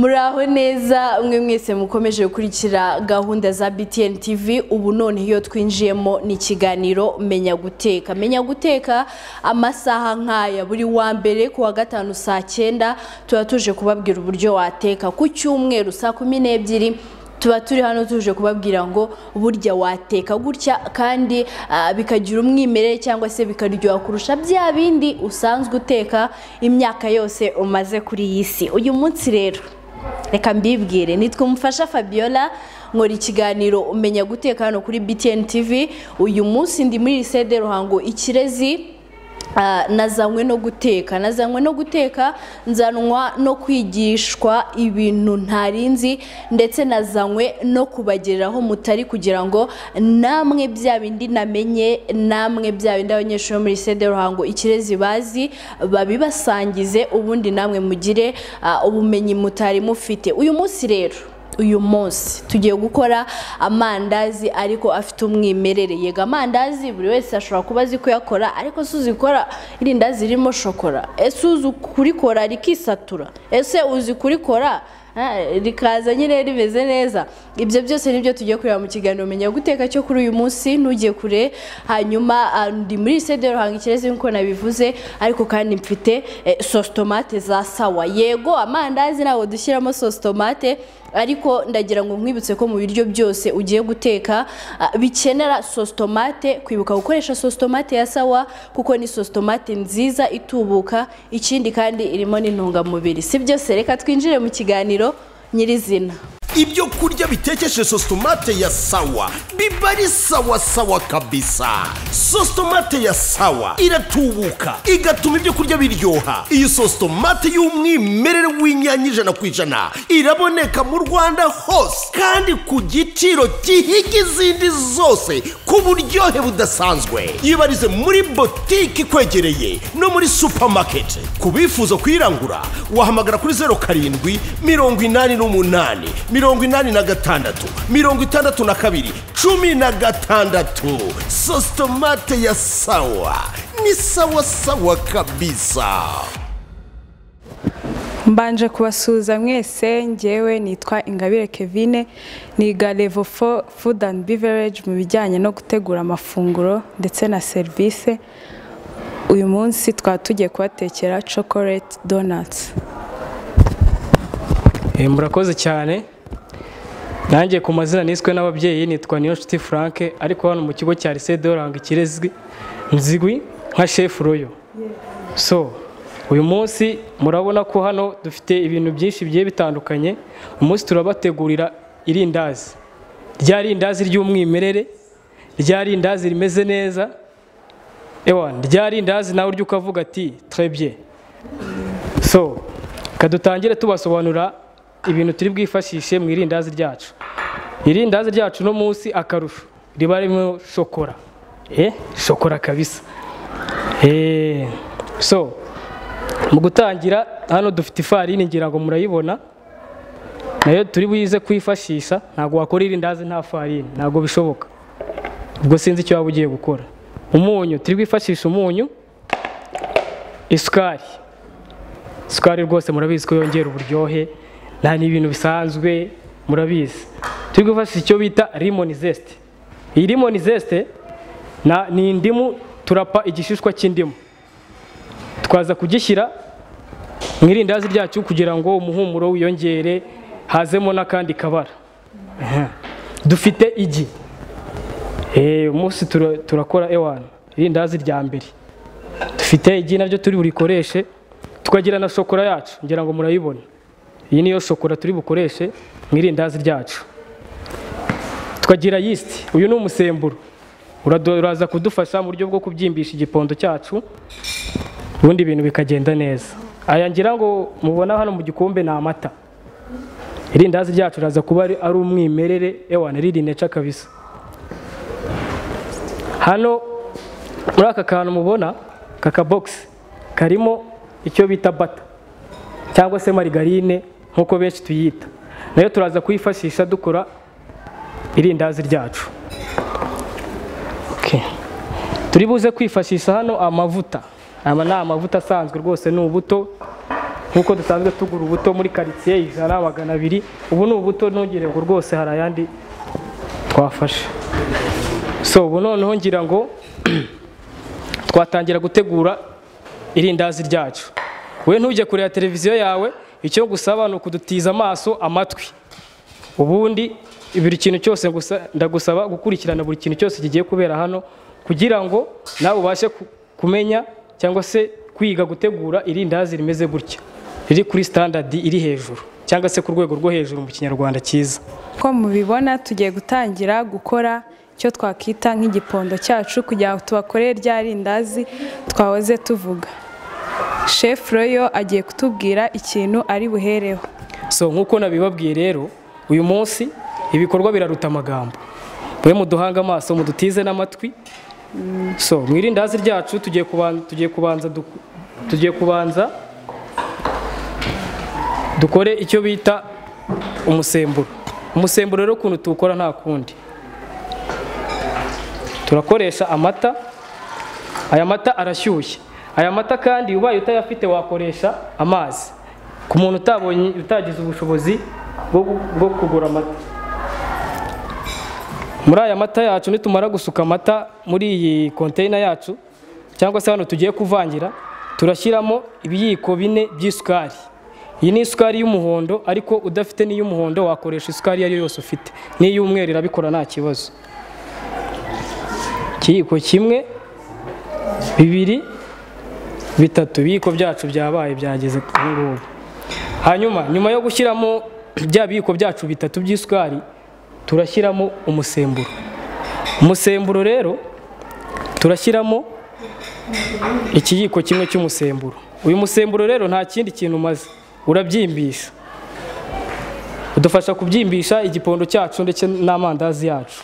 muraho neza mwe mwese mukomeje gukurikira gahunda za btn tv ubu none iyo twinjiyemo ni ikiganiro menya guteka menya guteka amasaha nk'aya buri wa mbere ku wa gatanu saa cyenda tuba tuje kubabwira uburyo wateka ku cyumweru saa kumi n'ebyiri tuba turi hano tuje kubabwira ngo burya wateka gutya kandi ah, bikagira umwimerere cyangwa se bikaryoha kurusha bya bindi usanzwe uteka imyaka yose umaze kuri iyi si uyu munsi rero reka mbibwire nitwe umufasha fabiola nkora ikiganiro umenya guteka hano kuri btn tv uyu munsi ndi muri lisede ruhango ikirezi Ah, nazanywe no guteka nazanywe no guteka nzanwa no kwigishwa ibintu ntarinzi ndetse nazanywe no kubagereraho mutari kugira ngo namwe bya bindi namenye namwe bya bindi abanyeshuri bo muri sede ruhango ikirezi bazi babibasangize ubundi namwe mugire ah, ubumenyi mutari mufite uyu munsi rero uyu munsi tugiye gukora amandazi ariko afite umwimerere yega amandazi buri wese ashobora kuba azi kuyakora ariko si uzi gukora irindazi ririmo shokora ese uzi kurikora rikisatura ese uzi kurikora eh, rikaza nyine rimeze neza ibyo byose nibyo tugiye kureba mu kiganiro menya guteka cyo kuri uyu munsi ntugiye kure hanyuma ah, ndi muri sede ruhanga ikirezi nk'uko nabivuze ariko kandi mfite eh, sositomate za sawa yego amandazi ntabwo dushyiramo sositomate ariko ndagira ngo nkwibutse ko mu biryo byose ugiye guteka ah, bikenera sositomate kwibuka gukoresha sositomate ya sawa kuko ni sositomate nziza itubuka ikindi kandi irimo n'intungamubiri si byose reka twinjire mu kiganiro nyirizina ibyo kurya bitekeshe sositomate ya sawa biba ari sawa sawa kabisa sositomate ya sawa iratubuka igatuma ibyo kurya biryoha iyi sositomate y'umwimerere w'inyanya ijana ku ijana iraboneka mu rwanda hose kandi ku giciro gihiga izindi zose ku buryohe budasanzwe yibarize muri botike ikwegereye no muri supamaketi ku bifuza kuyirangura wahamagara kuri zeru karindwi mirongo inani n'umunani mirongo inani na gatandatu mirongo itandatu na kabiri cumi na gatandatu sositomate ya sawa ni sawa sawa kabisa Mbanje kubasuhuza mwese ngewe nitwa Ingabire Kevine niga level 4 food and beverage mu bijyanye no gutegura amafunguro ndetse na serivisi uyu munsi twaba tugiye kubatekera chocolate donuts Eh, murakoze cyane nanjye ku mazina niswe n'ababyeyi nitwa niyonshuti frank ariko hano mu kigo cya lycée de Ruranga ikirezwi nzigwi nka chef royo so uyu munsi murabona ko hano dufite ibintu byinshi bigiye bitandukanye umunsi turabategurira irindazi rya rindazi ry'umwimerere rya rindazi rimeze neza ewa rya rindazi nawe urya ukavuga ati trebye so kadutangire tubasobanura ibintu turi bwifashishe mu irindazi ryacu irindazi ryacu no munsi akarusho riba ririmo shokora eh shokora kabisa eh so mu gutangira hano dufite ifarini ngira ngo murayibona nayo turi buyize kwifashisha ntabwo wakora irindazi nta farini ntabwo bishoboka ubwo sinzi icyo waba ugiye gukora umunyu turi bwifashishe umunyu isukari isukari rwose murabizi ko yongera uburyohe nta ni ibintu bisanzwe murabizi turi gufashisha icyo bita rimoni zesite iyi rimoni zesite na- ni indimu turapa igishishwa cy'indimu twaza kugishyira mu irindazi ryacu kugira ngo umuhumuro wiyongere hazemo n'akandi kabara Aha. dufite igi Eh, umunsi tura- turakora ewana irindazi rya mbere dufite igi naryo turi burikoreshe tukagira na shokora yacu ngira ngo murayibona iyi niyo shokora turi bukoreshe mu irindazi ryacu tukagira yisiti uyu ni umusemburo Urado- uraza kudufasha mu buryo bwo kubyimbisha igipondo cyacu ubundi ibintu bikagenda neza aya ngira ngo mubona hano mu gikombe ni amata irindazi ryacu uraza kuba ari ari umwimerere ewana riri neca kabisa hano muri aka kantu mubona kaka bogisi karimo icyo bita bata cyangwa se marigarine nk'uko benshi tuyita nayo turaza kuyifashisha dukora irindazi ryacu Okay. turi buze kwifashisha hano amavuta aya ni amavuta asanzwe rwose ni ubuto nk'uko dusanzwe tugura ubuto muri karitsiye ijana magana abiri ubu ni ubuto ntugire ngo rwose hari ayandi twafashe so ubu noneho ngira ngo twatangira gutegura irindazi ryacu we ntujye kureba televiziyo yawe icyo gusaba ni ukudutiza amaso amatwi ubundi buri kintu cyose gusa ndagusaba gukurikirana buri kintu cyose kigiye kubera hano kugira ngo nawe ubashe ku- kumenya cyangwa se kwiga gutegura irindazi rimeze gutya riri kuri standard iri hejuru cyangwa se ku rwego rwo hejuru mu kinyarwanda cyiza uko mubibona tugiye gutangira gukora icyo twakwita nk'igipondo cyacu kugira ngo tubakorere rya rindazi twahoze tuvuga shefu royo agiye kutubwira ikintu ari buhereho so nk'uko nabibabwiye rero uyu munsi ibikorwa biraruta amagambo mwe muduhanga amaso mudutize n'amatwi so mu irindazi ryacu tugiye kubanza tugiye kubanza duk- tugiye kubanza dukore icyo bita umusemburo umusemburo rero ukuntu tuwukora nta kundi turakoresha amata aya mata arashyushye aya mata kandi ubaye utayafite wakoresha amazi ku muntu utabonye utagize ubushobozi bwo bwo kugura amata muri aya mata yacu nitumara gusuka amata muri iyi konteyina yacu cyangwa se hano tugiye kuvangira turashyiramo ibiyiko bine by'isukari iyi ni isukari y'umuhondo ariko udafite n'iy'umuhondo wakoresha isukari iyo ari yo yose ufite n'iy'umweru irabikora nta kibazo ikiyiko kimwe bibiri bitatu ibiyiko byacu byabaye byageze ubu ngubu hanyuma nyuma yo gushyiramo bya biyiko byacu bitatu by'isukari turashyiramo umusemburo umusemburo rero turashyiramo ikiyiko kimwe cy'umusemburo uyu musemburo rero nta kindi kintu umaze urabyimbisha udufasha kubyimbisha igipondo cyacu ndetse n'amandazi yacu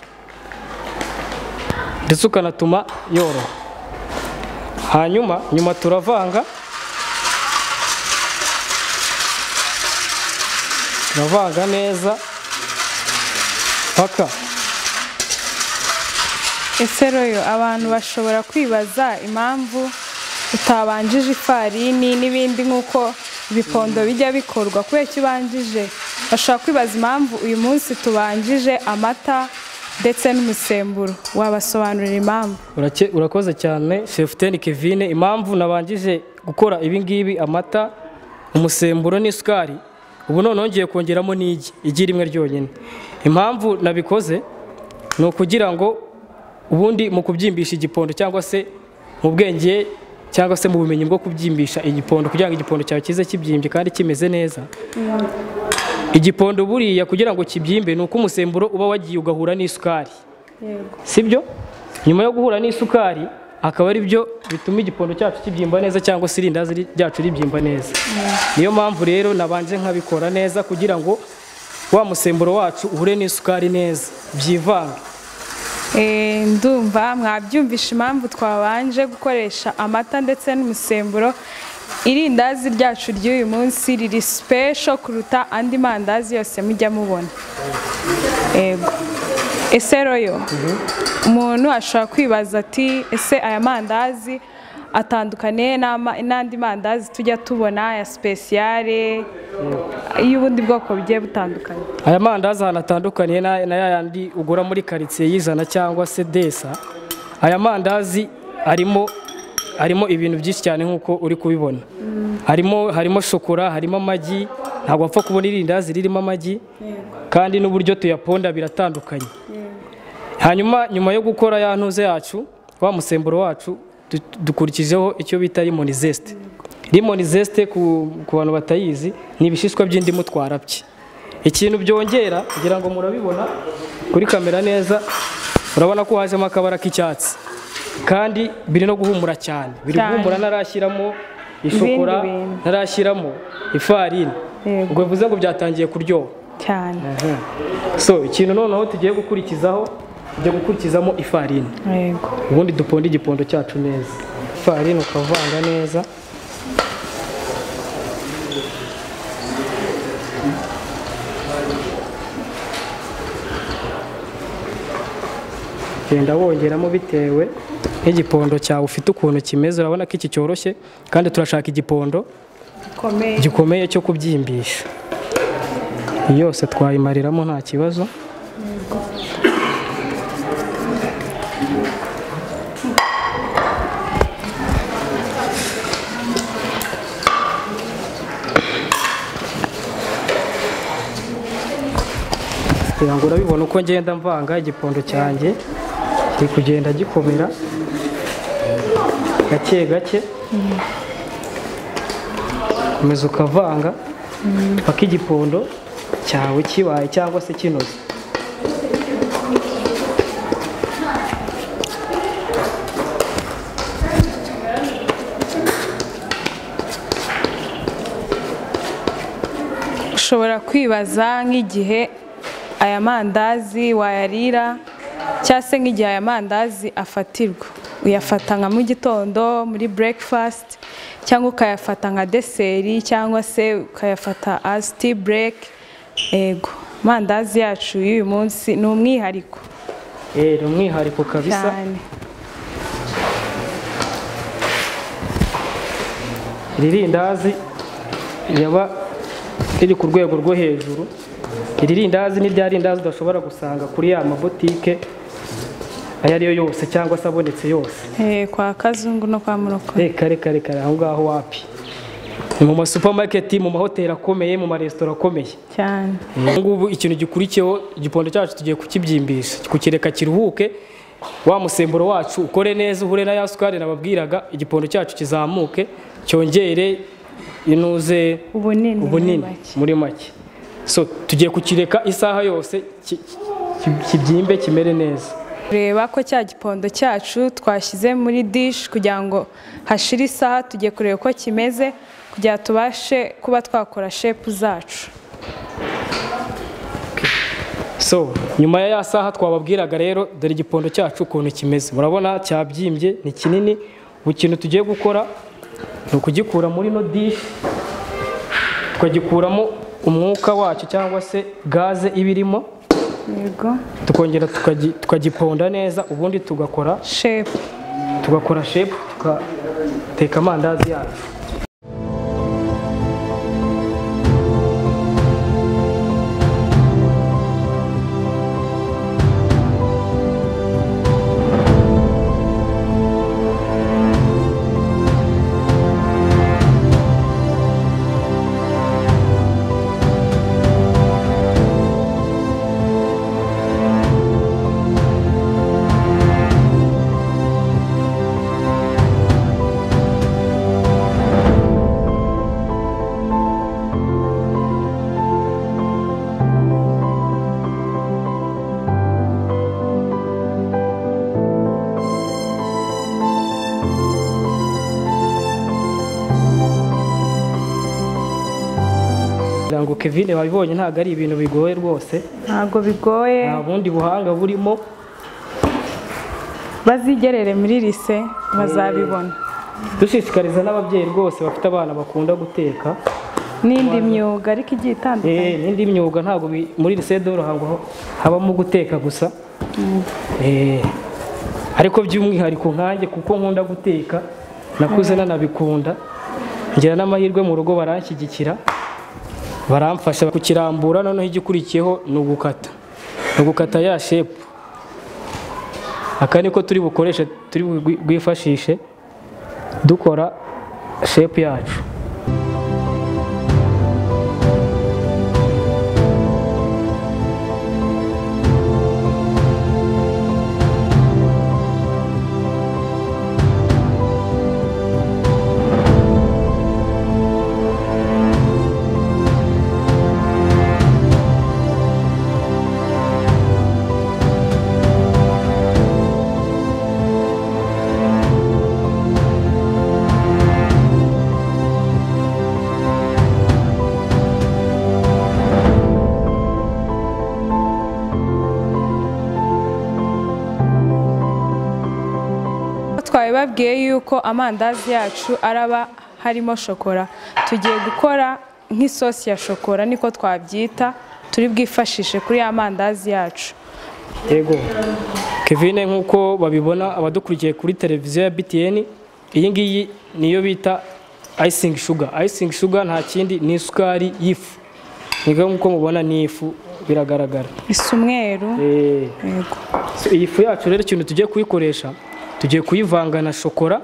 ndetse ukanatuma yoroha hanyuma nyuma turavanga turavanga neza paka ese royo abantu bashobora kwibaza impamvu utabanjije ifarini n'ibindi nk'uko ibipondo bijya bikorwa kubera icyo ubanjije bashobora kwibaza impamvu uyu munsi tubanjije amata ndetse n'umusemburo wabasobanurira impamvu Urake- urakoze cyane chef ten kevine impamvu nabangije gukora ibingibi amata umusemburo n'isukari ubu none ngiye kongeramo n'igi igi rimwe ryonyine impamvu nabikoze ni ukugira ngo ubundi mu kubyimbisha igipondo cyangwa se mu bwenge cyangwa se mu bumenyi bwo kubyimbisha igipondo kugira ngo igipondo cyawe kize kibyimbye kandi kimeze neza igipondo buriya kugira ngo kibyimbe ni uko umusemburo uba wagiye ugahura n'isukari sibyo nyuma yo guhura n'isukari akaba ari byo bituma igipondo cyacu kibyimba neza cyangwa se irindazi ri- ryacu ribyimba neza niyo mpamvu rero nabanje nkabikora neza kugira ngo wa musemburo wacu uhure n'isukari neza byivange Eh, ndumva mwabyumvisha impamvu twabanje gukoresha amata ndetse n'umusemburo irindazi ryacu ry'uyu munsi riri special kuruta andi mandazi yose mujya mubona ego ese royo umuntu ashobora kwibaza ati ese aya mandazi atandukaniye n'ama- n'andi mandazi tujya tubona aya spesiyare y'ubundi bwoko bugiye butandukanye aya mandazi ahantu atandukaniye na na ya yandi ugura muri karitsiye y'ijana cyangwa se desa aya mandazi arimo harimo ibintu byinshi cyane nk'uko uri kubibona harimo harimo shokora harimo amagi ntabwo wapfa kubona irindazi ririmo amagi kandi n'uburyo tuyaponda biratandukanye hanyuma nyuma yo gukora ya ntuze yacu wa musemburo wacu du- dukurikijeho icyo bita limoni zesite limoni zesite ku ku bantu batayizi ni ibishishwa by'indimu twarapye ikintu byongera kugira ngo murabibona kuri kamera neza urabona ko hajemo akabara k'icyatsi kandi biri no guhumura cyane biri Cyane. guhumura ntarashyiramo ishokora Ibindi bintu. ntarashyiramo ifarini Yego. ubwo bivuze ngo byatangiye kuryoha cyane so ikintu noneho tugiye gukurikizaho tujya gukurikizamo ifarini yego ubundi duponde igipondo cyacu neza ifarini ukavanga neza genda wongeramo bitewe n'igipondo cyawe ufite ukuntu kimeze urabona ko iki cyoroshye kandi turashaka igipondo gikomeye gikomeye cyo kubyimbisha yose twayimariramo nta kibazo kugira ngo urabibona uko ngenda mvanga igipondo cyanjye kiri kugenda gikomera gake gake komeza ukavanga paka igipondo cyawe kibaye cyangwa se kinoze ushobora kwibaza nk'igihe aya mandazi wayarira cyangwa se nk'igihe aya mandazi afatirwa uyafata nka mu gitondo muri breakfast cyangwa ukayafata nka deseri cyangwa se ukayafata as tea break ego amandazi yacu y'uyu munsi ni umwihariko Eh, ni umwihariko kabisa cyane iri rindazi yaba riri ku rwego rwo hejuru iri rindazi ni rya rindazi udashobora gusanga kuri ya mabotike ayo ari yo yose cyangwa se abonetse yose Eh, kwa kazungu no kwa murokore reka reka reka aho ngaho wapi ni mu masupamaketi mu mahoteli akomeye mu maresitora akomeye cyane ubu ngubu ikintu gikurikiyeho igipondo cyacu tugiye kukibyimbisha kukireka kiruhuke wa musemburo wacu ukore neza uhure na ya sukari nababwiraga igipondo cyacu kizamuke cyongere inuze ubunini ubunini muri make so tugiye kukireka isaha yose ki- ki- kibyimbe kimere neza kureba ko cya gipondo cyacu twashyize muri dish kugira ngo hashire isaha tugiye kureba uko kimeze kugira tubashe kuba twakora shepu zacu so nyuma ya ya saha twababwiraga rero dore igipondo cyacu ukuntu kimeze murabona cyabyimbye ni kinini ubu ikintu tugiye gukora ni ukugikura muri no dishi tukagikuramo umwuka wacyo cyangwa se gaze iba irimo yego tukongera tukagi- tukagiponda neza ubundi tugakora shepu tugakora shepu tugateka amandazi yacu kugira ngo kevine wabibonye ntabwo ari ibintu bigoye rwose ntabwo bigoye nta bundi buhanga burimo bazigerere muri lise bazabibona dushishikariza n'ababyeyi rwose bafite abana bakunda guteka n'indi myuga ariko igiye itandukanye Eh, n'indi myuga ntabwo bi- muri lisede ruhango habamo guteka gusa Eh, ariko by'umwihariko nkanjye kuko nkunda guteka nakuze nanabikunda ngira n'amahirwe mu rugo baranshyigikira baramfasha kukirambura noneho igikurikiyeho ni ugukata ni ugukata ya shepu aka niko turi bukoreshe turi bwi- bwifashishe dukora shepu yacu twari babwiye yuko amandazi yacu araba harimo shokora tugiye gukora nk'isosi ya shokora niko twabyita turi bwifashishe kuri ya mandazi yacu yego kevine nk'uko babibona abadukurikiye kuri televiziyo ya btn iyi ngiyi niyo bita ayisingi shuga ayisingi shuga nta kindi ni isukari y'ifu nibwo nk'uko mubona ni ifu biragaragara isa umweru Eh, yego so iyi fu yacu rero ikintu tugiye kuyikoresha tugiye kuyivanga na shokora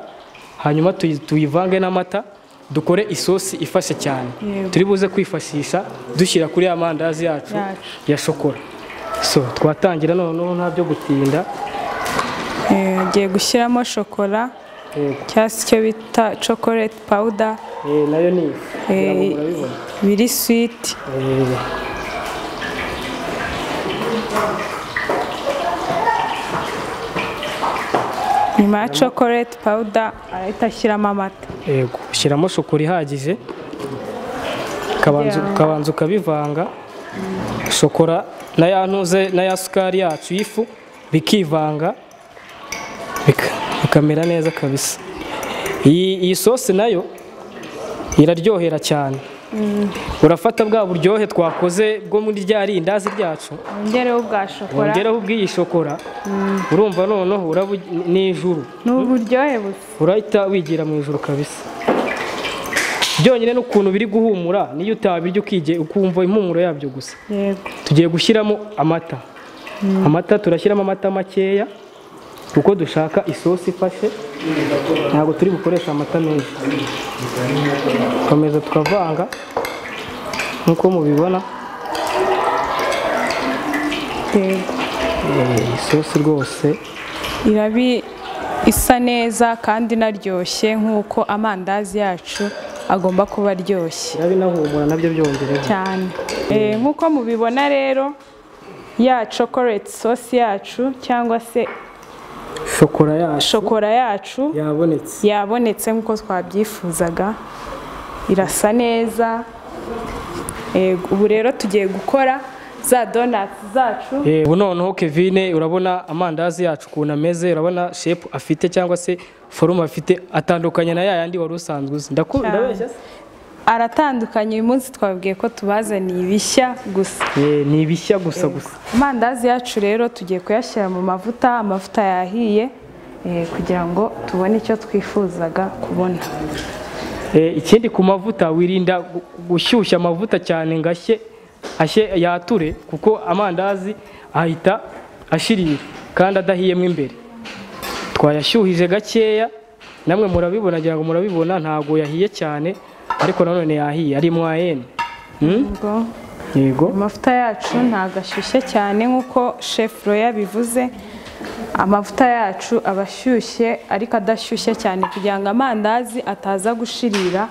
hanyuma tuyi- tuyivange n'amata dukore isosi ifashe cyane Yego. turi buze kwifashisha dushyira kuri ya mandazi yacu Yacu. ya shokora so twatangira noneho nta byo gutinda Eh, agiye gushyiramo shokora Yego. cyangwa se icyo bita chocolate powder Eh, nayo ni ifu eh, Ngira ngo murabibona. biri sweet Eh, nyuma ya chocolate powder arahita ashyiramo amata yego ushyiramo shokora ihagije ukabanza Yeah. ukabanza ukabivanga shokora na ya ntuze na ya sukari yacu y'ifu bikivanga bika- bikamera neza kabisa iyi iyi sosi nayo iraryohera cyane urafata bwa buryohe twakoze bwo muri rya rindazi ryacu wongereho ubwa shokora wongeraho ubw'iyi shokora urumva noneho uraba ugi- ni ijuru ni uburyohe busa urahita wigira mu ijoro kabisa byonyine n'ukuntu biri guhumura niyo utabirya ukige ukumva impumuro yabyo gusa yego tugiye gushyiramo amata amata turashyiramo amata makeya kuko dushaka isosi ifashe ntabwo turi bukoresha amata menshi dukomeza tukavanga nk'uko mubibona yego eh, isosi rwose irabi isa neza kandi inaryoshye nk'uko amandazi yacu agomba kuba aryoshye irabi inahumura nabyo byongereho cyane Eh, nk'uko mubibona rero ya chocolate sauce yacu cyangwa se shokora yacu shokora yacu yabonetse yabonetse nk'uko twabyifuzaga irasa neza Eh, ubu rero tugiye gukora za donuts zacu Eh, ubu noneho kevine urabona amandazi yacu ukuntu ameze urabona shepu afite cyangwa se forume afite atandukanye na yayandi wari usanzwe uzi ndakubwira Cyane. ndabeshya se? aratandukanye uyu munsi twabwiye ko tubazaniye ibishya gusa Eh, ni ibishya gusa gusa amandazi yacu rero tugiye kuyashyira mu mavuta amavuta yahiye eh, kugira ngo tubone icyo twifuzaga kubona Eh, ikindi ku mavuta wirinda gu- gushyushya amavuta cyane ngo ashye ashye yature kuko amandazi ahita ashirira kandi adahiyemo imbere twayashyuhije gakeya namwe murabibona ngira ngo murabibona ntabwo yahiye cyane ariko nanone yahiye ari mwayene Ubwo yego amavuta yacu ntabwo ashyushye cyane nk'uko shefu roya bivuze amavuta yacu aba ashyushye ariko adashyushye cyane kugira ngo amandazi ataza gushirira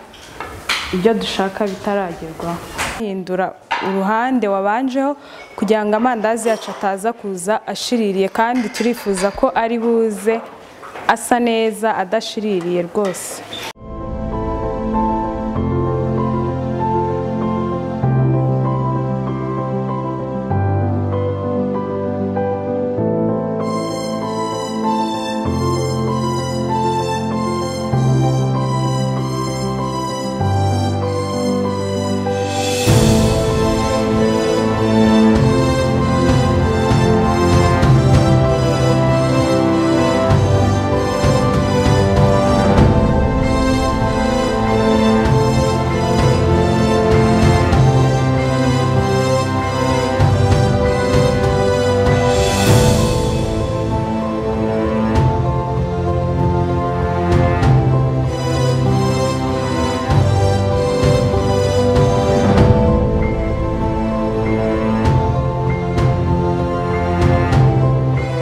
ibyo dushaka bitaragerwaho hindura uruhande wabanjeho kugira ngo amandazi yacu ataza kuza ashiririye kandi turifuza ko ari buze asa neza adashiririye rwose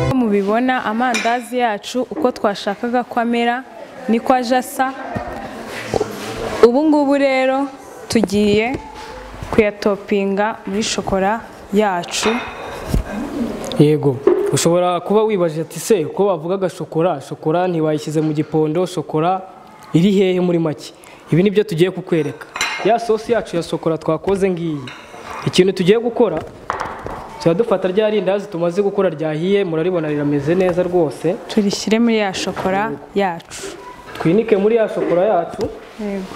Uko mubibona amandazi yacu uko twashakaga ko amera niko aje asa ubu ngubu rero tugiye kuyatopinga muri shokora yacu yego ushobora kuba wibajije ati se ko bavugaga shokora shokora ntiwayishyize mu gipondo shokora iri hehe muri make ibi ni byo tugiye kukwereka ya sosi yacu ya shokora twakoze ngiyi ikintu tugiye gukora turadufata rya rindazi tumaze gukora ryahiye muraribona rirameze neza rwose turishyire muri ya shokora yacu twinike muri ya shokora yacu Yego.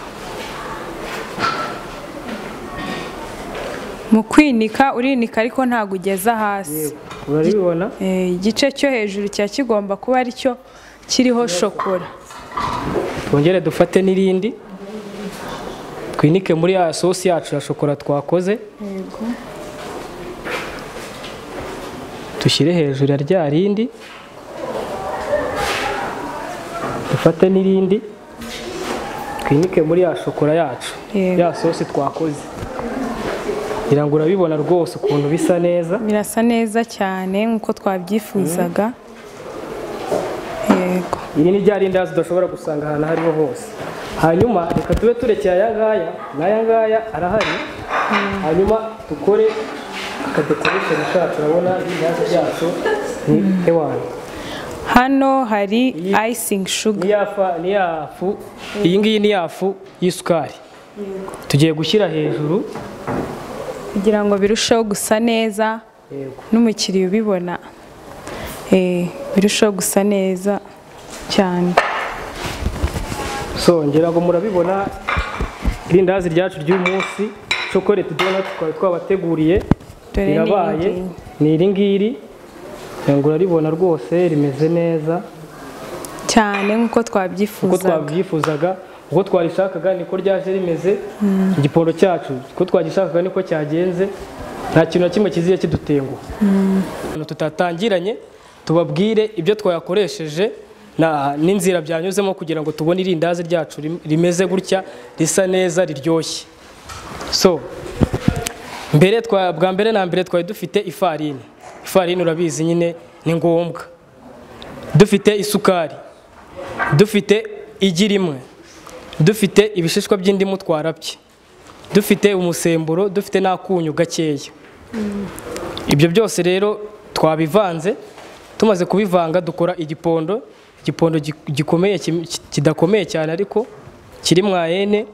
mu kwinika urinika ariko ntabwo ugeza hasi murabibona Eh, igice cyo hejuru kiba kigomba kuba aricyo kiriho shokora twongere dufate n'irindi twinike muri ya sosi yacu ya shokora twakoze dushyire hejuru ya rya rindi dufate n'irindi twinike muri ya shokora yacu Yego. ya sosi twakoze ngira ngo urabibona rwose ukuntu bisa neza birasa neza cyane nk'uko twabyifuzaga yego iri ni rya rindazi udashobora gusanga ahantu aho ariho hose hanyuma reka tube turekeye aya ngaya n'aya ngaya arahari hanyuma dukore akadekoresheni kacu urabona rindazi ryacu ni hewani hano hari ayisingi shuga ni ya fa- ni ya fu iyi ngiyi ni ya fu y'isukari tugiye gushyira hejuru kugira ngo birusheho gusa neza yego n'umukiriya ubibona eh, birusheho gusa neza cyane so ngira ngo murabibona irindazi ryacu ry'umunsi chocolate donut twari twabateguriye Dore ni rirabaye iringiri. ni iri ngiri ngira ngo uraribona rwose rimeze neza cyane nk'uko uko twabyifuzaga twabyifuzaga uko twarishakaga niko ryaje rimeze igipondo cyacu uko twagishakaga niko cyagenze nta kintu na kimwe kiziye kidutenguha Abantu tutatangiranye tubabwire ibyo twayakoresheje na- n'inzira byanyuzemo kugira ngo tubone irindazi ryacu rim- rimeze gutya risa neza riryoshye so mbere twa bwa mbere na mbere twari dufite ifarini ifarini urabizi nyine ni ngombwa dufite isukari dufite igi rimwe dufite ibishishwa by'indimu twarabye dufite umusemburo dufite n'akunyu gakeya ibyo byose rero twabivanze tumaze kubivanga dukora igipondo igipondo gi- gikomeye kim- ki- kidakomeye cyane ariko kiri mwayene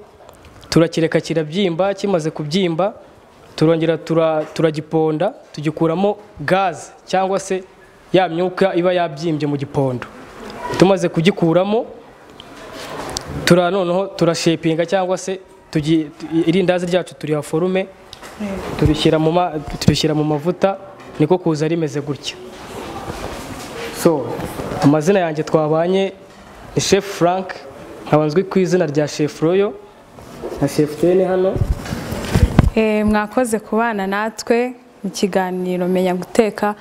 turakireka kirabyimba kimaze kubyimba turongera tura- turagiponda tugikuramo gaze cyangwa se ya myuka iba yabyimbye mu gipondo tumaze kugikuramo tura noneho turashepinga cyangwa se tugi- irindazi ryacu turiha forume turishyira mu ma- turishyira mu mavuta niko kuza rimeze gutya so amazina yanjye twabanye ni chef frank nkaba nzwi ku izina rya chef royo na chef tene hano Eh, mwakoze kubana natwe mu kiganiro menya guteka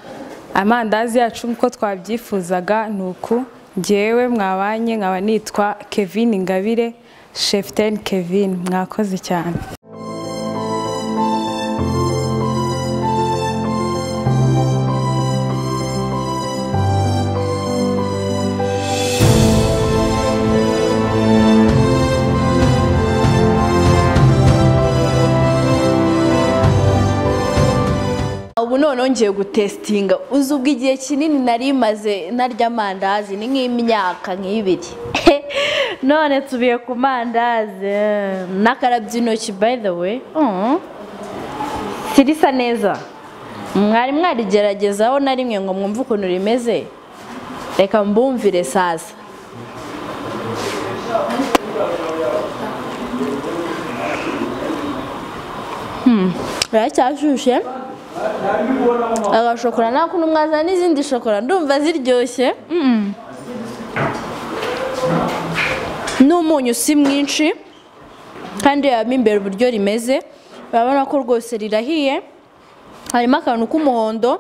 amandazi yacu nk'uko twabyifuzaga ni uku ngewe mwabanye nkaba nitwa kevin ingabire sheften kevin mwakoze cyane ubu noneho ngiye gutesitinga uzi ubwo igihe kinini nari maze narya amandazi ni nk'imyaka nk'ibiri none tubiye ku mandazi n'akarabye intoki by the way Mm. sirisa neza mwari mwarigeragezaho na rimwe ngo mwumve ukuntu rimeze reka mbumvire sasa biracyashushe agashokora nta kuntu mwazana n'izindi shokora ndumva ziryoshye n'umunyu si mwinshi kandi yaba imbere uburyo rimeze urabona ko rwose rirahiye harimo akantu k'umuhondo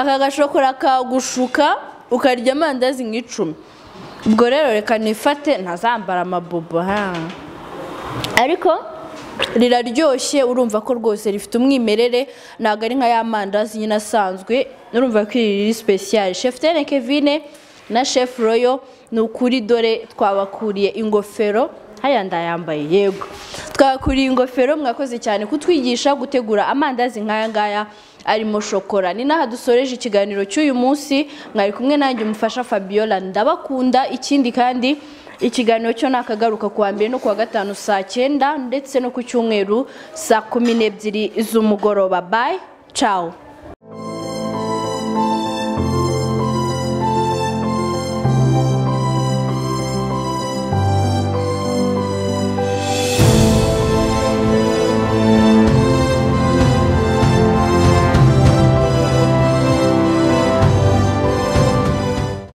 aka gashokora kagushuka ukarya amandazi nk'icumi ubwo rero reka nifate ntazambara amabobo ha ariko riraryoshye urumva ko rwose rifite umwimerere ntabwo ari nka ya mandazi nyine asanzwe urumva ko iri riri sipesiyali shefu tene kevine na shefu royo ni ukuri dore twabakuriye ingofero haya ndayambaye yego twabakuriye ingofero mwakoze cyane kutwigisha gutegura amandazi nk'aya ngaya arimo shokora ni n'aha dusoreje ikiganiro cy'uyu munsi mwari kumwe nanjye umufasha fabiola ndabakunda ikindi kandi ikiganiro cyo ni akagaruka kuwa mbere no kuwa gatanu saa cyenda ndetse no ku cyumweru saa kumi n'ebyiri z'umugoroba bayi cawu